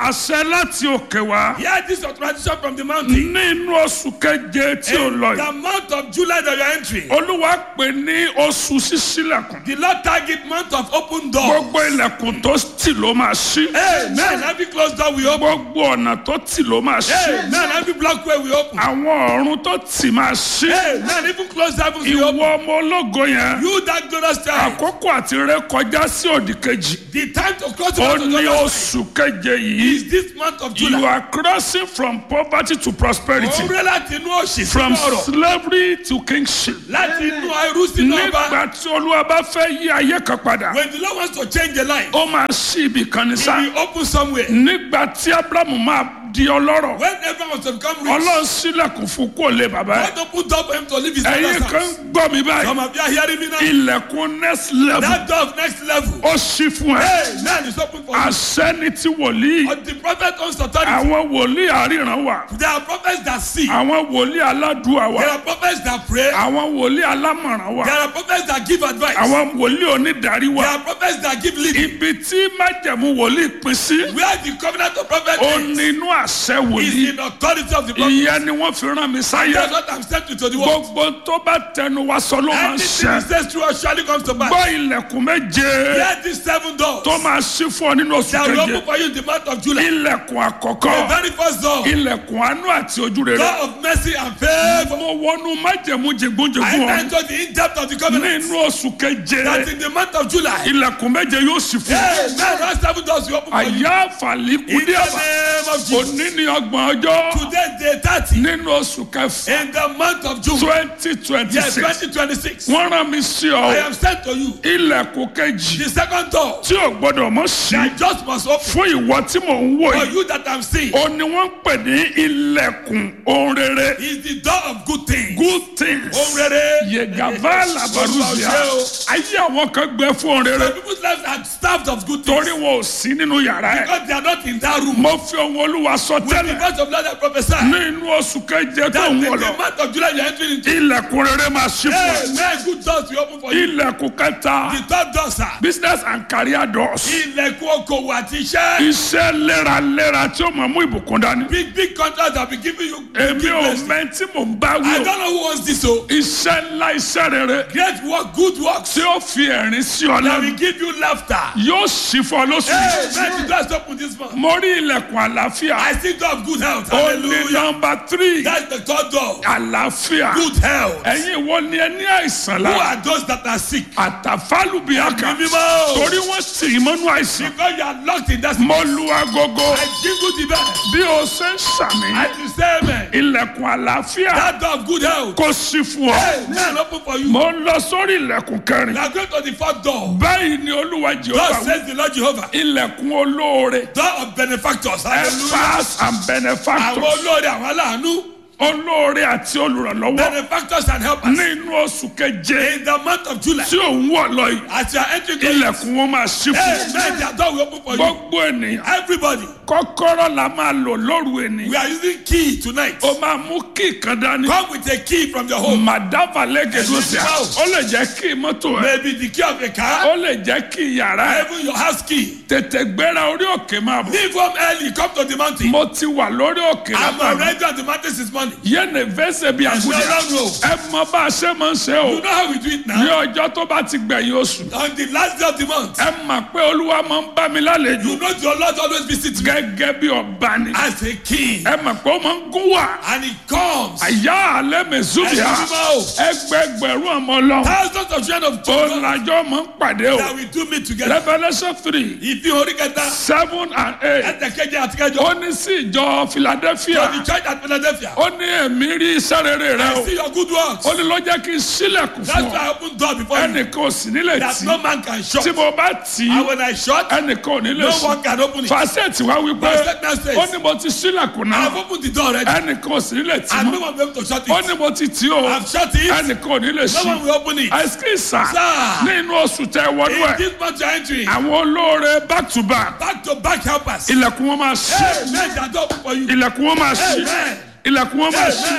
àṣẹ láti òkè wá Hear this authorization from the mountain. nínú oṣù keje tí ó lọ In yìí the month of July that you are entering, olúwa pè ní oṣù ṣíṣílẹ̀kùn the Lord target month of open door. gbogbo ilẹ̀kùn tó tì ló máa ṣí Amen. Every closed door we open. gbogbo ọ̀nà tó tì ló máa ṣí Amen. Every block way we open. àwọn ọ̀run tó tì máa ṣí Amen. Even closed heavens we ìwọ open. ọmọ ológo yẹn You that glorious time. àkókò àti ré kọjá sí òdì kejì The time to cross the ó month of ní July oṣù keje yìí is this month of you July. are crossing from poverty to prosperity Òun rẹ̀ láti inú òṣì from sínú ọ̀rọ̀. slavery to kingship Láti inú ẹrú sínú ọba. nígbà tí olúwa bá fẹ́ yí ayé kan padà When the Lord wants to change a life, ó máa ṣí ibì kan ní he sá will open somewhere. nígbà tí abrahamu máa di ọlọ́rọ̀ When everyone wants to become rich, ọlọ́run sílẹ̀kùn fún kó lè bàbá ẹ̀ God opened door for him to live his ẹ̀yin father's kan house. gbọ́ mi báyìí Some of you are hearing me now. ilẹ̀kùn next level That door of next level. ó ṣí fún ẹ Hey, man, is open for you. àṣẹ ni ti wòlíì But the prophet owns authority. àwọn wòlíì àríran wà There are prophets that see. àwọn wòlíì aládùúwà wà There are prophets that pray. àwọn wòlíì alámọ̀ràn wà There are prophets that give advice. àwọn wòlíì onídàárí There wà are prophets that give leading. ibi tí májẹ̀mú wòlíì pín sí Where the covenant of prophet ó is, nínú àṣẹ is wòlíì in authority of the prophet. ìyẹn ni wọ́n fi rán mi sáyé That's what I'm sent to, to the world. gbogbo tó bá tẹnu wa sọ ló máa ń Anything ṣẹ he says true or surely comes to pass. gbọ́ ilẹ̀kùn méje Hear these seven doors tó máa ṣí fún ọ nínú oṣù that will keje open for you in the month of July. ilẹ̀kùn The àkọ́kọ́ very first door, ilẹ̀kùn àánú àti ojú rere door of mercy and favor. mo wọnú májẹ̀mú I jẹgúnjẹgún ọ enter the in-depth of the covenant. nínú oṣù keje That in the month of July, ilẹ̀kùn méje yóò ṣí fún ọ hey, man, those seven doors will open for you. àyà In àfàlíkúdí the àbá name of Jesus. òní ní ọgbọ̀n ọjọ́ Today, day 30, nínú oṣù kẹfà in the month of June, twenty twenty yes, six 2026, wọ́n rán mi sí ọ I am sent to you. ilẹ̀kùn kejì The second door, tí ò gbọ́dọ̀ mọ̀ sí that just must open fún ìwọ tí mò ń wò for yìí you that I'm seeing, ó ní wọ́n ń pè ní ilẹ̀kùn ohun rere is the door of good things. good things Ohun rere. yegava labaruzia ayé àwọn kan gbẹ fún ohun rere The people's lives are starved of good torí things wọn ò sí nínú yàrá ẹ because they are not in that room. mo fi ohun olúwa sọ With the tẹ́lẹ̀ voice of Lord, I prophesy ní inú oṣù keje tó that in ń the wọ̀ lọ month of July you are entering into. ilẹ̀kùn rere máa ṣí fún ẹ Hey, man, good doors will open for you. ilẹ̀kùn kẹta The third door, sir. business and career doors Ilẹ̀kùn okòwò àti iṣẹ́. iṣẹ́ léraléra tí ó máa mú ìbùkún dání Big big contracts have been giving you. èmi big ò blessings. mẹ́ tí mò ń bá I wí o don't know who wants this o. iṣẹ́ ńlá iṣẹ́ rere Great work, good works tí ó fi ẹ̀rín sí ọ that lẹ́nu will give you laughter. yóò sì fọ lóṣù Hey, yìí. man, the doors open this month. mo rí ilẹ̀kùn àlàáfíà I still door of good health. ó ní Hallelujah. nọmba tírì That's the third door. àlàáfíà Good health. ẹ̀yin wo ni ẹ ní àìsàn Who lára are those that are sick? àtàfálùbíàkà Ẹ̀mí mímọ́. torí wọ́n tì í mọ́nú àìsàn Because you are locked in that. mo lu agogo I jingle the bell. bí o ṣe ń ṣàmì I will say amen. ilẹ̀kùn àlàáfíà That door of good health. kò sí fún ọ Hey, man, open for you. mo ń lọ sórí ilẹ̀kùn kẹrin We are going to the fourth door. báyìí ni olúwa jehova God wí says the Lord Jehovah. ilẹ̀kùn olóore Door of benefactors. Hallelujah. helpers and Àwọn benefactors olóore àwọn aláàánú. olóore àti olùrànlọ́wọ́ Benefactors and helpers. nínú oṣù keje In the month of July. tí òun wọ̀ lọ yìí As you are entering the ilẹ̀kùn wọn máa ṣí fún Hey, man, their door will open for you. gbogbo ènìyàn Everybody. kọ́kọ́rọ́ la máa lò lóru We ènìyàn are using key tonight. ó máa mú kí kan dání Come with a key from your home. màdàbà lẹ́gẹ̀dọ́ sí a Wow. ó lè jẹ́ kí mọ́tò ẹ̀ Maybe the key of a car. ó lè jẹ́ kí yàrá ẹ̀ Even your house key. tètè gbéra orí òkè máa bọ̀ Leave home early. Come to the mountain. mo ti wà lórí òkè I'm látàrí already on the mountain since morning. yéèni fẹsẹ̀ bí There's no àgùdà wrong road. ẹ mọ bá a ṣe máa ń ṣe o You know how we do it ní now? ọjọ́ tó bá ti gbẹ̀yìn oṣù On the last day of the month. ẹ mà pé olúwa máa ń bá mi lálejò You know your Lord always visits me gẹ́gẹ́ bí ọba ni as a king. ẹ mà pé ó máa ń gún wà And he comes. àyà alẹ́ mẹ́sùbíà Ẹ̀sùn mímọ́ o. ẹgbẹgbẹ̀rún ọmọ ọlọ́run Thousands of children of ó children lajọ́ máa ń pàdé o that we do meet together. revolution three Ìfi orí kẹta. seven and eight Ẹ̀tẹ̀kẹ́jẹ àti kẹjọ. ó ní sí ìjọ philadelphia To the church at Philadelphia. ó ní èmi rí iṣẹ́ rere rẹ I o see your good works. ó ní ló jẹ́ kí n sílẹ̀kùn That's fún why ọ I open door before you. ẹnìkan ò sì nílẹ̀ That tì no man can shut. tí mo bá tì í And when I shut, ẹnìkan ò ní lè no sùn one can open it. fàṣẹtì wá wípé Verse now says, ó ní mo ti sílẹ̀kùn náà I've opened the door already. ẹnìkan ò sì ní lè tì And no mọ́ one will be able to shut ó it. ní mo ti tì ó I've shut it. ẹnìkan ò ní lè No ṣí one will open it. àìsíkìsà Sir. ní inú oṣù tẹ wọnú In ẹ this month you're entering, àwọn olóore back to back back to back helpers. ilẹ̀kùn wọn máa ṣí Hey, men that door open for you. ilẹ̀kùn wọn máa ṣí Amen. ilẹ̀kùn wọn máa ṣí Amen.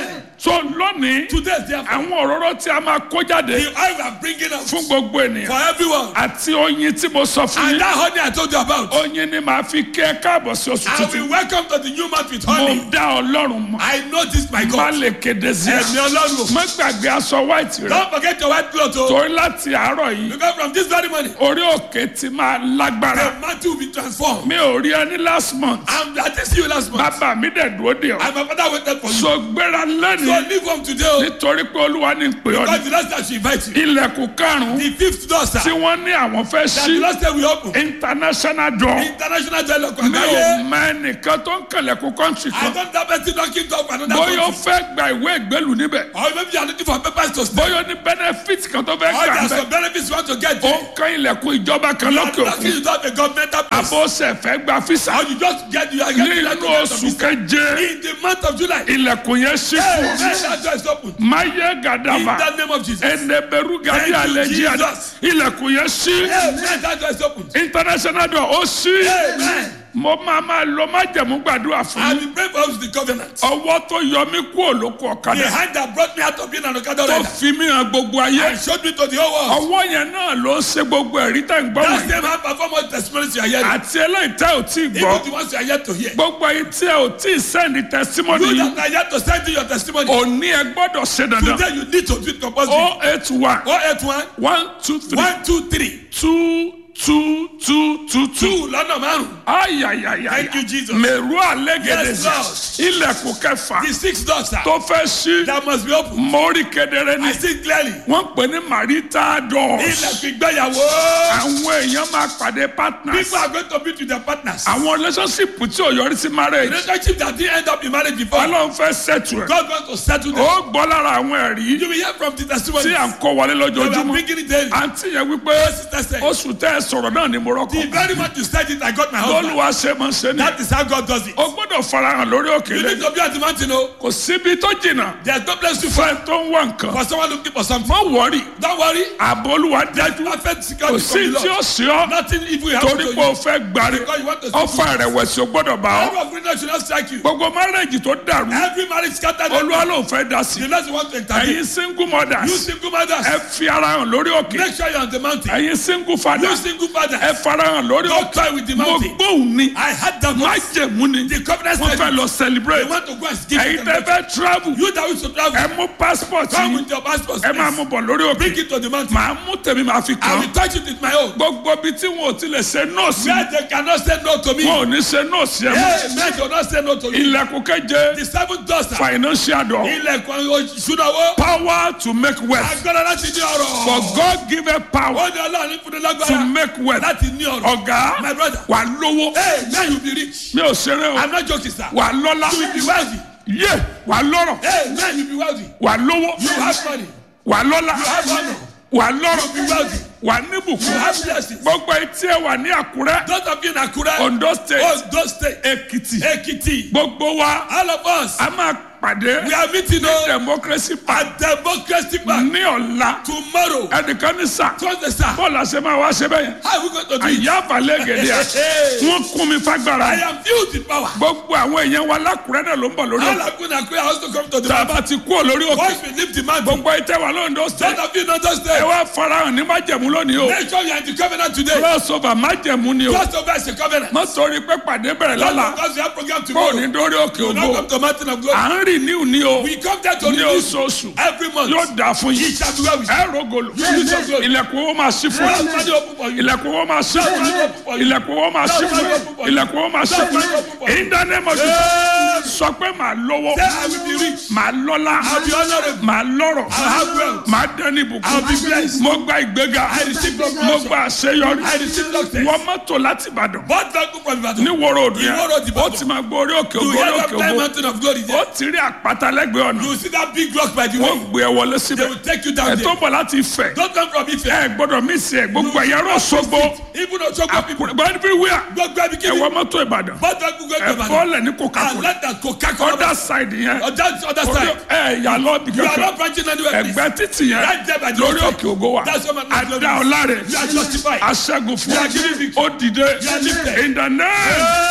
so lónìí Today, therefore, àwọn òróró tí a máa kó jáde the oil we are bringing out fún gbogbo ènìyàn for everyone. àti oyin tí mo sọ fún And yín that honey I told you about, oyin ni màá fi kí ẹ káàbọ̀ sí oṣù I tuntun will welcome to the new month with mo honey. dá ọlọ́run mọ̀ I know this, my má God. lè kéde sí ẹ Ẹ̀mí Ọlọ́run. má gbàgbé aṣọ white rẹ Don't forget your white cloth. Oh. torí láti àárọ̀ yìí Because from this very morning, orí òkè ti máa lágbára the mantle will be transformed. mi ò rí ẹni last month And I did see you last month. bàbá mi dẹ̀ dúró dè ọ́ And my father waited for you. so gbéra So lẹ́nu leave home today. Oh. nítorí pé olúwa ní pè ọ́ Because ní the last time she invite you. ilẹ̀kùn karùn-ún The fifth door, sir. tí wọ́n ní àwọn fẹ́ That the ṣí last time we open. international door International dialogue. mi ò Àgbáyé. mọ ẹnìkan tó ń kànlẹ̀kùn country I kan don't have anything knocking door for another bóyá ó country. fẹ́ gba ìwé ìgbélù níbẹ̀ Or maybe you are looking for papers to stay. bóyá ó ní benefit kan tó fẹ́ Or gbà there are bẹ́ẹ̀ some benefits you want to get. ó ń kan ilẹ̀kùn ìjọba kan lókè Lucky òkun you don't have a governmental place. àbóṣe fẹ́ gba fisa Or you just get you are getting that nínú government oṣù office. keje In the month of July. ilẹ̀kùn yẹn ṣí Hey, fún man, that door is open. máyé In gàdàbà the name of Jesus. Hey, ẹnẹbẹrú gàdí Thank you, àlẹjì àdá Jesus. ilẹ̀kùn yẹn ṣí man, that door is open. international door ó ṣí Amen. mo máa máa lọ májẹ̀mú gbàdúrà fún I've yín been praying for us the covenant. ọwọ́ tó yọ mí kú òlóko The ọ̀kadà hand that brought me out of being an Okada tó rider fi mí hàn gbogbo ayé and showed me to the whole world. ọwọ́ yẹn náà ló ń ṣe gbogbo ẹ̀rí tẹ̀ ń gbọ́ That wọ̀nyí same hand perform all the testimonies you are hearing. àti eléyìí tẹ́ ò tí ì gbọ́ Even the ones you are yet to hear. gbogbo ayé tí ẹ ò tí ì sẹ́ndì testimony You yìí that are yet to send in your testimony. òní ẹ gbọ́dọ̀ ṣe dandan Today you need to do it compulsory. o eight one 081 one two three 123 two two two two two 2 lọ́nà márùn-ún. ayayaya Thank you, Jesus. mẹ̀rú àlẹ́gẹ̀dẹ̀ Yes, Lord. ilẹ̀kùn kẹfà The sixth door, sir. tó fẹ́ ṣí That must be open. mórí kedere ni I see clearly. wọ́n pè ní marital doors Ilẹ̀kùn ìgbéyàwó. àwọn èèyàn máa pàdé partners People are going to meet with their partners. àwọn relationship tí ò yọrí sí marriage Relationship that didn't end up in marriage before. ọlọ́run fẹ́ settle ẹ̀ God wants to settle them. ó gbọ́ lára àwọn ẹ̀rí You will hear from the testimony. tí à ń kó wọlé They were lójoojúmọ́ bringing it daily. àǹtí yẹn wípé Sister said, oṣù tẹ́ ẹ sọ̀rọ̀ náà ni mo The rọ́kọ̀ very much you said it, I got my husband. lọ́lùwà ṣe máa ń ṣe ni That is how God does it. o gbọ́dọ̀ farahàn lórí You òkèlè need to be at the mountain, oh. kò síbi tó jìnnà There's no place to find fẹ́ tó ń wá nǹkan for someone looking for something. má wọrí Don't worry. ààbò olúwa dájú Perfect kò security sí from the tí ó Lord. sí ọ Nothing evil happen torí to pé o you. fẹ́ gbari Because you want to see ọfà ìrẹ̀wẹ̀sì ò gbọ́dọ̀ bá ọ Every of greatness should not strike you. gbogbo márẹ́jì tó dàrú Every marriage scattered. olúwa ló fẹ́ dá sí The Lord want to intervene. ẹ̀yin single You mothers single mothers. ẹ fi ara hàn lórí òkè Make sure you're on the mountain. ẹ̀yin single You fathers single fathers. ẹ farahàn lórí Don't òkè toy with the mo mountain. gbóhùn ni I had that má voice. jẹ̀mú ni The covenant wọ́n said fẹ́ lọ they celebrate want to go and give ẹ̀yin it tẹ́ fẹ́ travel You that wish to travel. ẹ mú passport Come yìí with your passport. ẹ máa please. mú bọ̀ lórí òkè Bring it to the mountain. màá mú tèmi màá fi I kàn will touch it with my own. gbogbo ibi tí wọn ò tilẹ̀ ṣe nọ́ọ̀sì Where they cannot say no to me. wọn ò ní ṣe nọ́ọ̀sì ẹ̀ mọ́ Hey, men do not say no to you. ilẹ̀kùn keje The seventh door, sir. financial door Ilẹ̀kùn ìṣúnáwó. power to make wealth Agbára láti ní ọrọ̀. for God give a power Ó ní ọlọ́run fún ní to lágbára make wealth láti ní ọrọ̀. ọ̀gá My brother. wà lówó Hey, now you be rich. mi ò ṣeré o I'm not joking, sir. wà lọ́lá You will be wealthy. yé wà lọ́rọ̀ Hey, now you be wealthy. wà lówó You have money. wà lọ́lá You have honor. wà lọ́rọ̀ You be wealthy. wà You níbùkún have blessings. gbogbo etí ẹ wà ní Àkúrẹ́ Those of you in Akure, Ondo state Ondo State, Èkìtì Ekiti, gbogbo wa all of us, a máa pàdé we are meeting ní on democracy park at Democracy Park ní ọ̀la tomorrow. ẹnìkan ní sà Thursday, sir. bọ́ọ̀lù àṣẹ máa wá ṣe bẹ́yẹn How are we going to do it? àyà àfàlẹ́ gẹ̀dẹ̀ à Hey, wọ́n kún mi fagbára I am filled with power. gbogbo àwọn èèyàn wa lákùrẹ́ náà ló ń bọ̀ lórí All ọ̀la of you in Akure are also come to the tá a mountain. bá ti kú lórí òkè Once we leave the mountain, gbogbo ìtẹ́ wa lóńdó those state of you in Ondo ẹ State, wá farahàn ní májẹ̀mú lónìí o make sure you are in the covenant today. crossover májẹ̀mú ni o Cross over is a covenant. má sọrí pé pàdé bẹ̀rẹ̀ Not lọ́la because we have program kó o tomorrow. ní dórí òkè We will ògo not come to mountain of glory. à ń rìn níhù ní o We come there to ní release oṣooṣù every month. yóò dà fún He yín shall be well with you. ẹ rògòlò You will so glory. ilẹ̀kùn owó máa ṣí fún Lord, yín Father, open for you. ilẹ̀kùn owó máa ṣí fún yín ilẹ̀kùn owó máa ṣí fún yín ilẹ̀kùn owó máa ṣí fún yín in the name of Jesus sọ pé màá lówó Say, I will be rich. màá lọ́lá I'll be honorable. màá lọ́rọ̀ I'll have wealth. màá dẹ́ni I'll ìbùkún be blessed. mo gba ìgbéga I receive promotion. mo gba àṣeyọrí I receive success. wọ́n mọ́tò láti Ìbàdàn What vehicle from Ibadan? ní wọ́rọ̀ òdù yẹn Ìwó road Ìbàdàn. ó ti máa gbọ́ orí òkè You ògo hear orí that òkè time ògo mountain of glory ó there? ti rí àpáta lẹ́gbẹ̀ẹ́ ọ̀nà You see that big rock by the wọ́n way? gbé ẹ wọlé They síbẹ̀ will take you ẹ down tó there. bọ̀ láti Ifẹ̀ Don't come from Ife. ẹ gbọ́dọ̀ mí sí ẹ gbogbo ẹ̀yà rọ̀ sọ́gbó Even Osogbo people. àkùrẹ́ everywhere Gbogbo ẹbí ẹ kí ni? wọ mọ́tò Ìbàdàn What vehicle go ẹ to Ibadan? bọ́ọ̀lẹ̀ ní And Coca-Cola let that Coca-Cola. other side yẹn On that other orí side. ẹ yà lọ bí You are kankan not branching anywhere. please. ẹgbẹ́ títì yẹn Right there by the lórí roadside. òkè ògo wa That's what my adá ọlá rẹ̀ You are justified. aṣẹ́gun fún You are giving victory. ó dìde You are lifted. in the name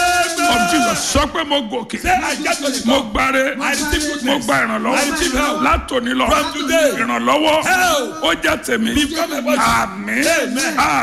of Jesus sọ pé mo gòkè Say, I get to the mo top. gbáre I receive goodness. mo gba I ìrànlọ́wọ́ receive help. látòní lọ From today. ìrànlọ́wọ́ Help. ó jẹ́ tèmi Become a body. àmín Amen. àmín